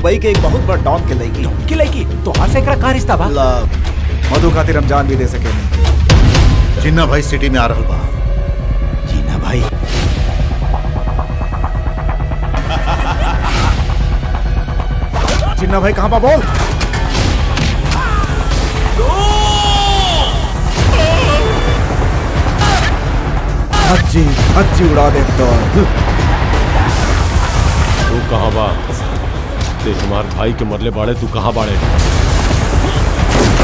Dubai के एक बहुत बड़ा डॉन के लड़की की लड़की तो हाथ से एकरा का रिश्ता बा मधु खातिर हम जान भी दे सके नहीं जिन्ना भाई सिटी में आ रहल बा जीना भाई जिन्ना भाई कहाँ पा बोल धज्जी धज्जी उड़ा दे तो तू कहाँ बा ते हमार भाई के मरले बाड़े तू कहाँ बाड़े